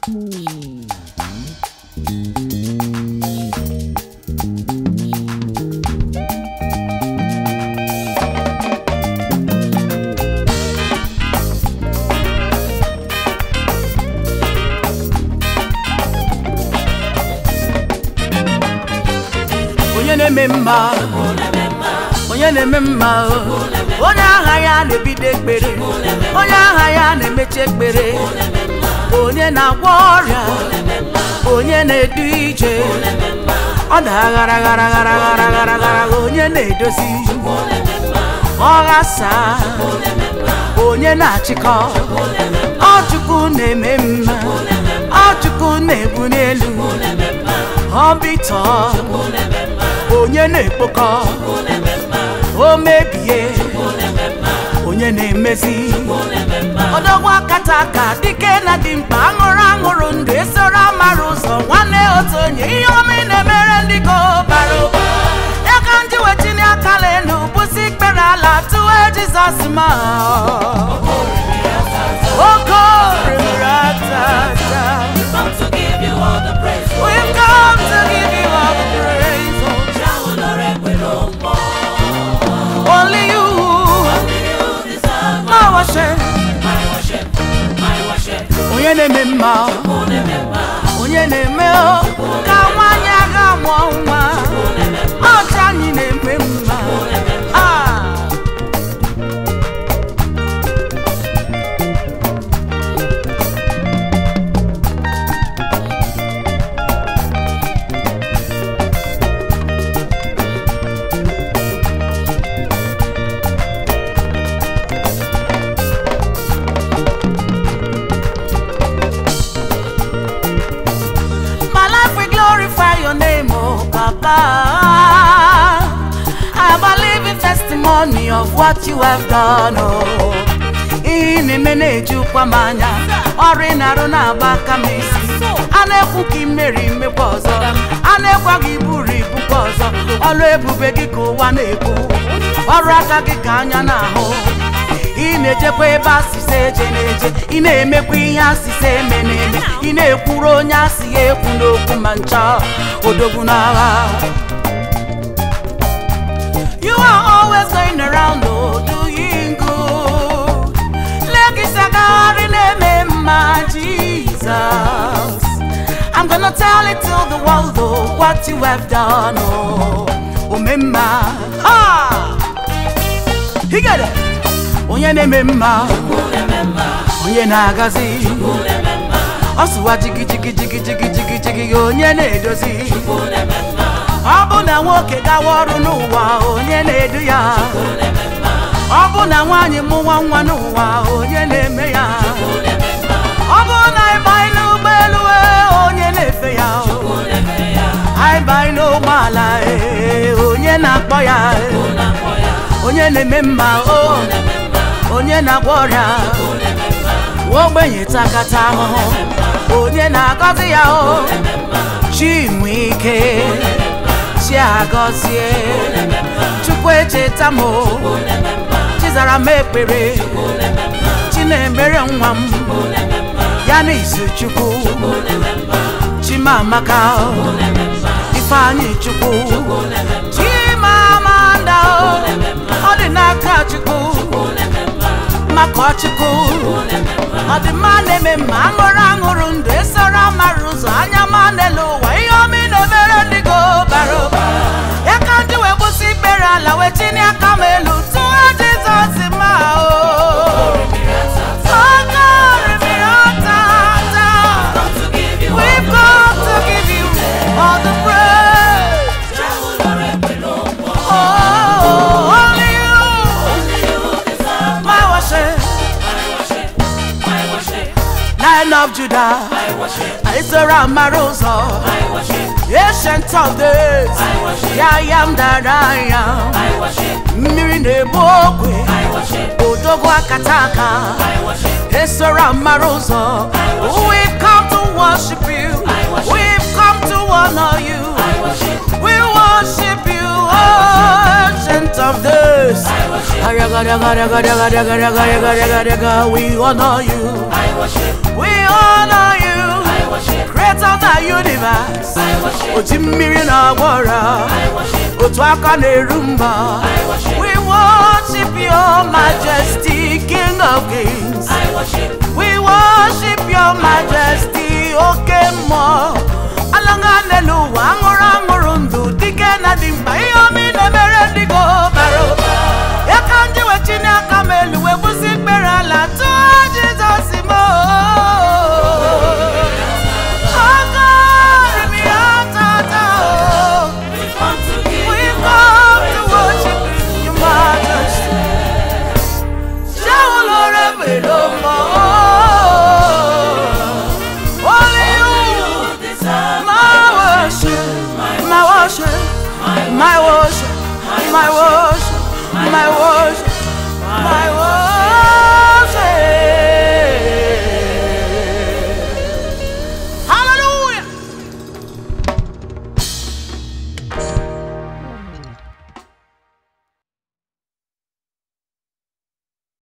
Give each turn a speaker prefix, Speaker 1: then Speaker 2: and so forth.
Speaker 1: onye na-eme mma onye na-eme mma o. onye agha ya na-ebido ekpere onye agha ya na-emechi ekpere onye na-agwọ ọrịa onye na-edu ije ọ na-aghara ghara ghara ghara ghara ghara onye na-edozi ọghasa onye na-achịkọ ọchukwu na-eme mma ọchukwu na-ebu n'elu ọbịtọ onye na-ekpokọ o mebie onye na-emezi ọdọgwa akata aka dike na dị mkpa aṅụrụ aṅụrụ ndụ esoro amara ụzọ nwanne otu onye ihe ọma ị na-emere ndị go bara ụba ya ka ndị wetinye aka lenu bụsi ikpere ala tụwe jizọs ma oke orimiri atata
Speaker 2: Come to give you all the praise.
Speaker 1: We've come to give you all the praise.
Speaker 2: Shawulore pẹ̀lú ọ̀pọ̀.
Speaker 1: Only you,
Speaker 2: Only you deserve
Speaker 1: my worship.
Speaker 2: my worship, my worship.
Speaker 1: Onye na-eme mma, onye na-eme o, ka nwanyị aga mụọ nwa. Ọcha anyị na-eme mma. Ah. My life will glorify your name, oh Papa. I am a living testimony of what you have done, oh. Ihe na-eme na-ejukwa m anya ọrụ ị na-arụ na-agba aka m isi a na-ekwu ka imeri mmekwa ọzọ a na-ekwa gị buru ibukwa ọzọ ọrụ ebube gị ka ụwa na-ekwu ọrụ aka gị ka anya na-ahụ ị na-ejekwa ebe asịsa eje na-eje ị na-emekwa ihe asịsa eme na-eme ị na-ekwuru onye asị ya ekwu n'okwu ma ncha odogwu n'agha You are always going around oh, doing good Lekisagari na-eme mma Jesus I'm gonna tell it to the world oh, what you have done oh, omemma ha! He get it. onye na-eme mma onye na-agazi ọ sụwa jigi jigi jigi jigi jigi jigi onye na-edozi ọ bụ na nwoke gawa ọrụ n'ụwa onye na-edu ya ọ bụ na nwaanyị mụwa nwa n'ụwa onye na-eme ya ọ bụ na ịbanye n'ụgbọelu ee, onye na-efe ya anyị banye n'ụgbọala ee, onye na-akpọ ya ee. onye na-eme mma o onye na-agwọ ọrịa ogbenye takata ahụhụ onye na-agọzi ya o chi nwe ike chi agọzie chukwu echeta m o chizara m ekpere chi na-emere nwa m ya na izu chukwu chimamaka o ifeanyị chukwu chimamanda o ọ dị n'aka chukwu maka chukwu ọ dị mma na-eme mma aṅụrụ aṅụrụ ndụ esoro amara ụzọ anya ma n'elu ụwa ihe ọma ị na-emere ndị go bara ụba ya ka ndị wee gbụsị ikpere ala wee tinye aka m elu tụọ jizọs ma o Oke orimiri ọtata.
Speaker 2: Come to give you all
Speaker 1: We've
Speaker 2: the
Speaker 1: come to give you all the praise.
Speaker 2: Shawulore pẹ̀lú ọ̀pọ̀.
Speaker 1: Oh, only you,
Speaker 2: Only you deserve
Speaker 1: my worship,
Speaker 2: my worship, my worship,
Speaker 1: Lion of Judah,
Speaker 2: my worship,
Speaker 1: Isra Marosa,
Speaker 2: my worship,
Speaker 1: Ancient of days,
Speaker 2: my worship,
Speaker 1: I am that I am.
Speaker 2: my worship,
Speaker 1: Mmiri na-egbu ogwe,
Speaker 2: my worship,
Speaker 1: odogwu akataka,
Speaker 2: my worship,
Speaker 1: Isra Marosa. We've come to worship you, we've come to honor you,
Speaker 2: my worship,
Speaker 1: we worship you, oh, Ancient of days.
Speaker 2: my worship,
Speaker 1: We honor you.
Speaker 2: my worship,
Speaker 1: We honor you.
Speaker 2: my
Speaker 1: oji mmiri na-agba ọra
Speaker 2: I worship,
Speaker 1: otu aka na-eru mba
Speaker 2: I worship,
Speaker 1: we worship your majesty king of kings
Speaker 2: I worship,
Speaker 1: we worship